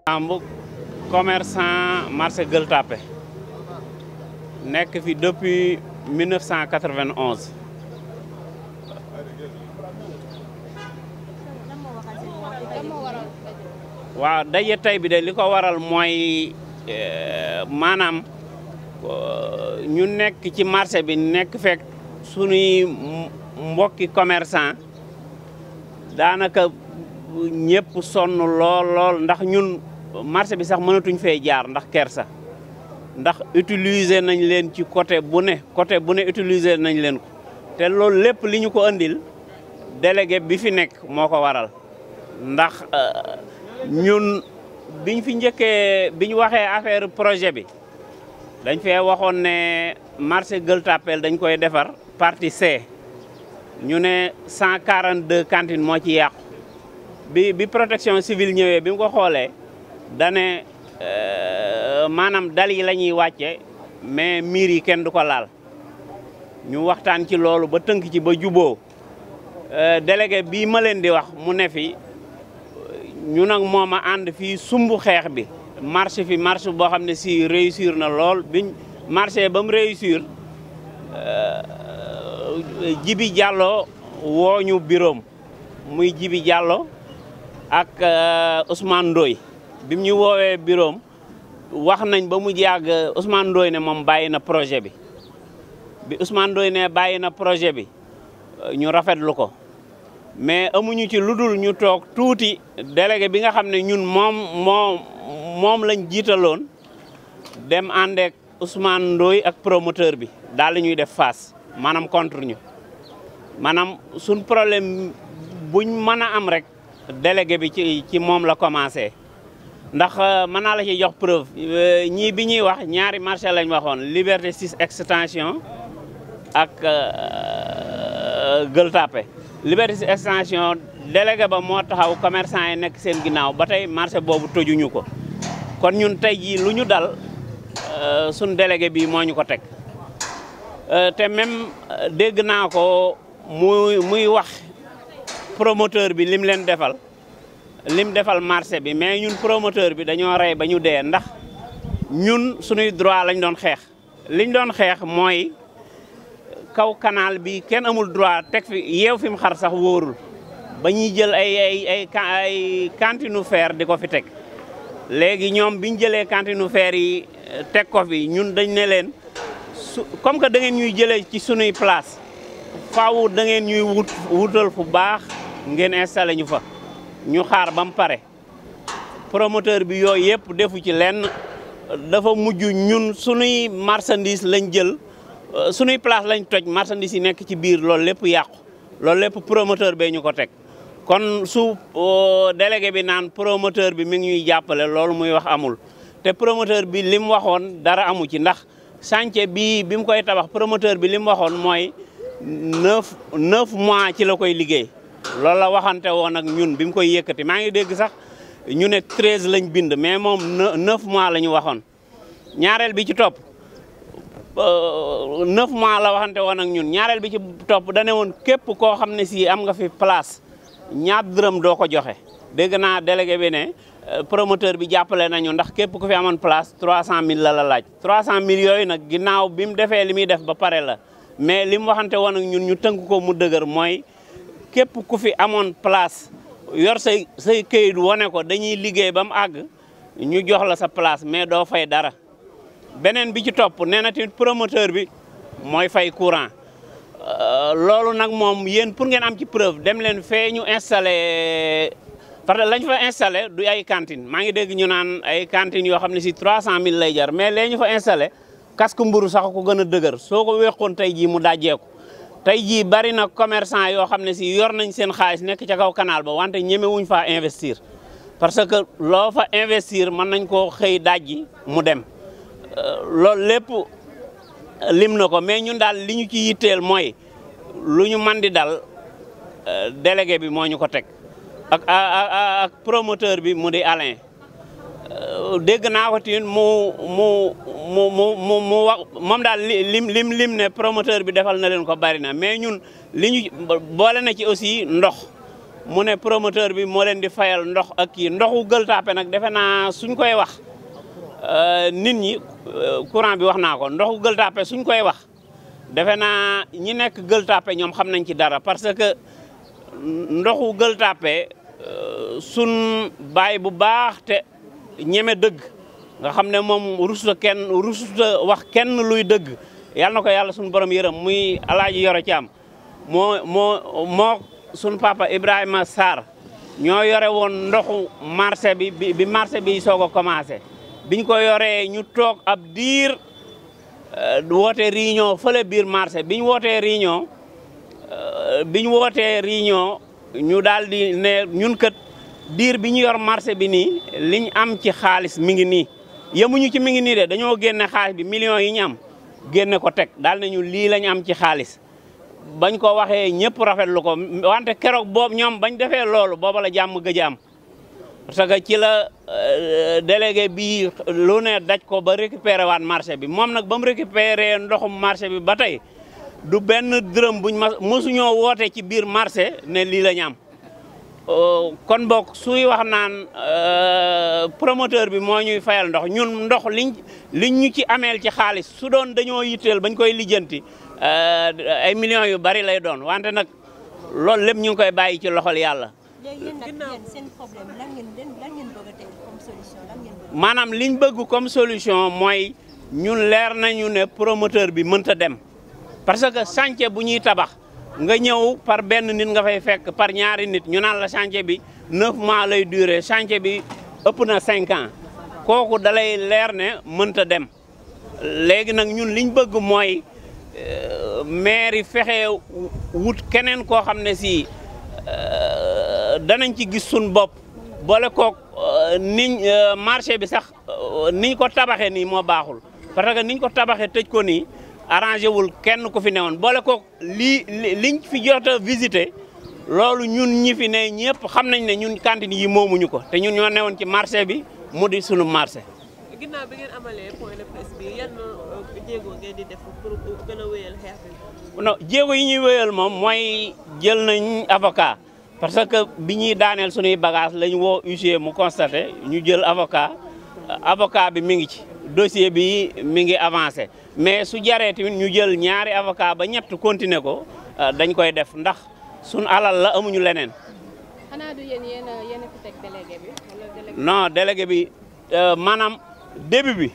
Samb commerçant marché Gueule Tapée nekk fi depuis 1991 waaw daje tey bi de li ko waral mooy maanaam ñu nekk ci marché bi nekk fekk sunuy mbokki commerçant daanaka ñëpp sonn lool lool ndax ñun marché bi sax mënatuñ fee jaar ndax kersa ndax utiliser nañ leen ci côté bu ne côté bu ne utiliser nañ leen ko te loolu lépp li ñu ko andil délégué bi fi nekk moo ko waral ndax ñun biñ fi njëkkee biñ waxee affaire projet bi dañ fee waxoon ne marché Gueule Tapée dañ koy defar partie C ñu ne 142 cantines moo ci yàqu bi bi protection civile ñëwee bi mu ko xoolee dane maanaam dal yi la ñuy wàcce mais miir yi kenn du ko laal ñu waxtaan ci loolu ba tënk ci ba juboo délégué bii ma leen di wax mu ne fi ñu nag moom a ànd fii sumb xeex bi marché fi marché boo xam ne si réussir na lool biñ marché ba mu réussir Jibi Diallo woo ñu biroom muy Jibi Diallo ak Ousmane Ndoye bi mu ñu woowee biroom wax nañ ba mu yàgg Ousmane Ndoye ne moom bàyyi na projet bi bi Ousmane Ndoye ne bàyyi na projet bi ñu rafetlu ko mais amuñu ci lu dul ñu toog tuuti délégué bi nga xam ne ñun moom moom moom lañ jiitaloon dem àndeek Ousmane Ndoye ak promoteur bi daal di ñuy def face maanaam contre ñu maanaam suñ problème buñ mën a am rek délégué bi ci ci moom la commencé ndax mën naa la ci jox preuve ñii bi ñuy wax ñaari marché lañ waxoon Liberté 6 extension ak Gueule Tapée Liberté 6 extension délégué ba moo taxaw commerçant yi nekk seen ginnaaw ba tey marché boobu tojuñu ko kon ñun tey jii lu ñu dal suñ délégué bi moo ñu ko teg te même dégg naa ko muy muy wax promoteur bi lim leen defal lim defal marché bi mais ñun promoteur bi dañoo rey ba ñu dee ndax ñun suñuy droit lañ doon xeex liñ doon xeex mooy kaw canal bi kenn amul droit teg fi yeew fi mu xar sax wóorul ba ñuy jël ay ay ay ay cantine fer di ko fi teg léegi ñoom biñ jëlee cantine fer yi teg ko fi ñun dañ ne leen su comme que da ngeen ñuy jëlee ci sunuy place faaw da ngeen ñuy wut wutal fu baax ngeen installé ñu fa ñu xaar ba mu pare promoteur bi yooyu yëpp defu ci lenn dafa mujj ñun sunuy marchandise lañ jël sunuy place lañ toj marchandise yi nekk ci biir loolu lépp yàqu loolu lépp promoteur bee ñu ko teg kon su délégué bi naan promoteur bi mi ngi ñuy jàppale loolu muy wax amul te promoteur bi li mu waxoon dara amu ci ndax chantier bi bi mu koy tabax promoteur bi li mu waxoon mooy neuf neuf mois ci la koy liggéey loolu la waxante woon ak ñun bi mu koy yëkkati maa ngi dégg sax ñu ne treize lañ bind mais moom neuf mois la ñu waxoon ñaareel bi ci topp neuf mois la waxante woon ak ñun ñaareel bi ci topp dane woon képp koo xam ne si am nga fi place ñaar dërëm doo ko joxe dégg naa délégué bi ne promoteur bi jàppale nañu ndax képp ku fi amoon place 300000 la la laaj 300000 yooyu nag ginnaaw bi mu defee li muy def ba pare la mais li mu waxante woon ak ñun ñu tënk ko mu dëgër mooy képp ku fi amoon place yor say say këyit wane ko dañuy liggéey ba mu àgg ñu jox la sa place mais doo fay dara beneen bi ci topp nee na tamit promoteur bi mooy fay courant loolu nag moom yéen pour ngeen am ci preuve dem leen fee ñu installé parce que lañ fa installé du ay cantine maa ngi dégg ñu naan ay cantines yoo xam ne si 300000 lay jar mais lee ñu fa installé casque mburu sax ko gën a dëgër soo ko weexoon tey jii mu dajjeeku tey jii bari na commerçant yoo xam ne si yor nañ seen xaalis nekk ca kaw canal ba wante ñeme wuñ faa investir parce que loo fa investir mën nañ koo xëy dajji mu dem loolu lépp lim na ko mais ñun daal li ñu ci yitteel mooy lu ñu man di dal délégué bi moo ñu ko teg ak ak promoteur bi mu di Alain dégg naa ko tamit mu mu mu mu mu mu wax moom daal lim lim lim ne promoteur bi defal na leen ko bari na mais ñun li ñu boole na ci aussi ndox mu ne promoteur bi moo leen di fayal ndox ak kii ndoxu Gueule Tapée nag defe naa suñ koy wax nit ñi courant bi wax naa ko ndoxu Gueule Tapée suñ koy wax defe naa ñi nekk Gueule Tapée ñoom xam nañ ci dara parce que ndoxu Gueule Tapée sun baay bu baax te ñeme dëgg nga xam ne moom rusuta kenn rusuta wax kenn luy dëgg yàlla na ko yàlla suñu borom yërëm muy alaaji yoro ci am moo moo moo suñu papa Ibrahima Sarr ñoo yore woon ndoxu marché bi bi marché bi soog a commencé biñ ko yoree ñu toog ab diir woote réunion fële biir marché biñ wootee réunion biñ wootee réunion ñu daal di ne ñun kët diir bi ñu yor marché bi nii liñ am ci xaalis mi ngi nii yemuñu ci mi ngi nii de dañoo génne xaalis bi millions yi ñu am génne ko teg daal nañu lii lañ am ci xaalis bañ ko waxee ñëpp rafetlu ko wante keroog boobu ñoom bañ defee loolu booba la jàmm gëj am parce que ci la délégué bi lu ne daj ko ba récupéré waat marché bi moom nag ba mu récupéré ndoxum marché bi ba tey du benn dërëm buñ ma mosuñoo woote ci biir marché ne lii la ñu am kon boog suy wax naan promoteur bi moo ñuy fayal ndox ñun ndox liñ liñ ñu ci ameel ci xaalis su doon dañoo yitteel bañ koy lijjanti ay millions yu bari lay doon wante nag loolu lépp ñu ngi koy bàyyi ci loxol yàlla. léegi yéen nag yéen seen problème lan ngeen lan ngeen bëgg a teg comme solution lan ngeen bëgg. maanaam liñ bëgg comme solution mooy ñun leer nañu ne promoteur bi mënta dem parce que chantier bu ñuy tabax. nga ñëw par benn nit nga fay fekk par ñaari nit ñu naan la chantier bi neuf mois lay durer chantier bi ëpp na cinq ans kooku dalay leer ne mënta dem léegi nag ñun liñ bëgg mooy maire yi fexe wut keneen koo xam ne si danañ ci gis suñ bopp boole kook niñ marché bi sax niñ ko tabaxee nii moo baaxul parce que niñ ko tabaxee tëj ko nii arrangé wul kenn ku fi newoon boole ko lii liñ fi jot a visité loolu ñun ñi fi ne ñëpp xam nañ ne ñun cantine yi moomuñu ko te ñun ñoo newoon ci marché bi mu di sunu marché. ginnaaw bi ngeen amalee point de presse bi yan jéego ngeen di def pour gën a wéyal xeex bi. non jéego yi ñuy wéyal moom mooy jël nañ avocat parce que bi ñuy daaneel sunuy bagage lañ woo huissier mu constaté ñu jël avocat avocat bi mi ngi ci dossier bi mi ngi avancé. mais su jaree tamit ñu jël ñaari avocat ba ñett continuer ko dañ koy def ndax suñ alal la amuñu leneen. xanaa du yéen yéen a yéen a fi teg délégué bi wala délégué. non délégué bi maanaam début bi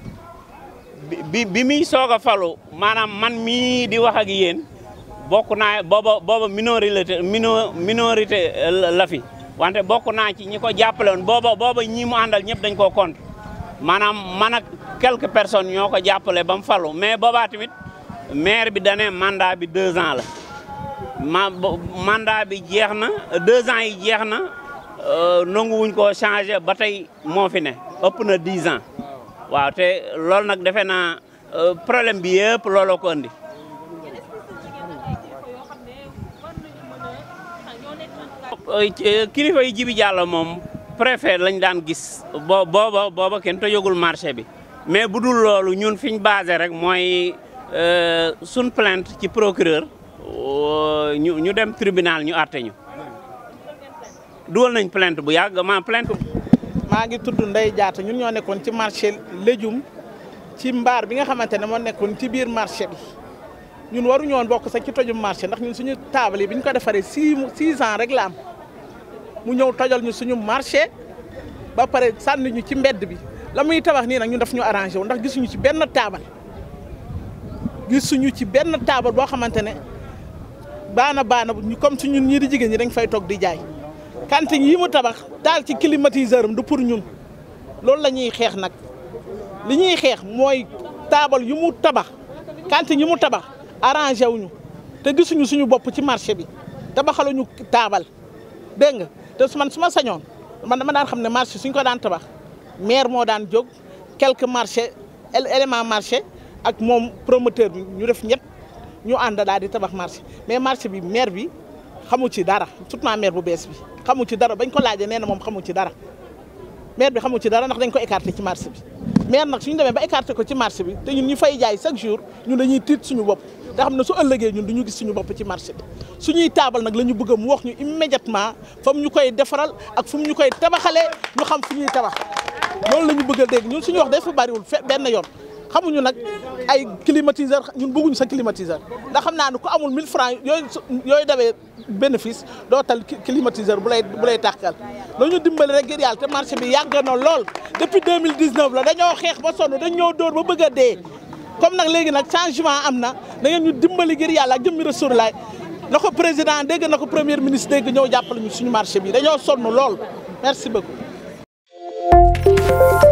bi bi muy soog a falu maanaam man mii di wax ak yéen bokk naa booba booba minorité minorité la fi wante bokk naa ci ñi ko jàppale woon booba booba ñi mu àndal ñëpp dañ koo compte maanaam man ak quelques personnes ñoo ko jàppale ba mu falu mais boobaa tamit maire bi dane mandat bi deux ans la ma mandat bi jeex na deux ans yi jeex na nangu wuñ koo changé ba tey moo fi ne ëpp na dix ans waaw te loolu nag defe naa problème bi yëpp looloo ko andi kilifa yi jibi jàll moom préfet lañ daan gis bo booba booba kenn tojagul marché bi mais bu dul loolu ñun fi ñu basé rek mooy suñ plainte ci procureur ñu ñu dem tribunal ñu àtte ñu dugal nañ plainte bu yàgg ma plainte maa ngi tudd Ndeye Diatta ñun ñoo nekkoon ci marché légume ci mbaar bi nga xamante ne moo nekkoon ci biir marché bi ñun waruñu woon bokk sax ci tojum marché ndax ñun suñu table yi bi ñu ko defaree six six ans rek la am mu ñëw tojal ñu suñu marché ba pare sànni ñu ci mbedd bi la muy tabax nii nag ñun daf ñu arrangé wu ndax gisuñu ci benn taabal gisuñu ci benn taabal boo xamante ne baana baana ñu comme si ñun ñii di jigéen ñi dañ fay toog di jaay cantine yi mu tabax taal ci climatiseur am du pour ñun loolu la ñuy xeex nag li ñuy xeex mooy taabal yu mu tabax cantine yi mu tabax arrangé wuñu te gisuñu suñu bopp ci marché bi tabaxaluñu taabal dégg nga te su man su ma sañoon man dama daan xam ne marché suñ ko daan tabax maire moo daan jóg quelques marché élément marché ak moom promoteur bi ñu def ñett ñu ànd daal di tabax marché mais marché bi maire bi xamu ci dara surtout maire bu bees bi xamu ci dara bañ ko laajee nee na moom xamu ci dara maire bi xamu ci dara ndax dañ ko écarté ci marché bi maire nag suñu demee ba écarté ko ci marché bi te ñun ñu fay jaay chaque jour ñun dañuy tiit suñu bopp te xam ne su ëllëgee ñun du ñu gis suñu bopp ci marché bi suñuy taabal nag la ñu bëgg mu wax ñu immédiatement fa mu ñu koy defaral ak fu mu ñu koy tabaxalee ñu xam fu ñuy tabax loolu la ñu bëgg a dégg ñun suñu wax dafa bariwul fe benn yoon xamuñu nag ay climatiseur ñun bëgguñu sa climatiseur ndax xam naa ne ku amul 1000 francs yooyu yooyu dawee bénéfice doo tal climatiseur bu lay bu lay tàkkal dañu dimbali rek ngir yàlla te marché bi yàgg na lool depuis 2019 la dañoo xeex ba sonn dañ ñoo dóor ba bëgg a dee comme nag léegi nag changement am na da ngeen ñu dimbali ngir yàlla ak jëmmi Rasulullah na ko président dégg na ko premier ministre dégg ñëw jàppale ñu suñu marché bi dañoo sonn lool merci beaucoup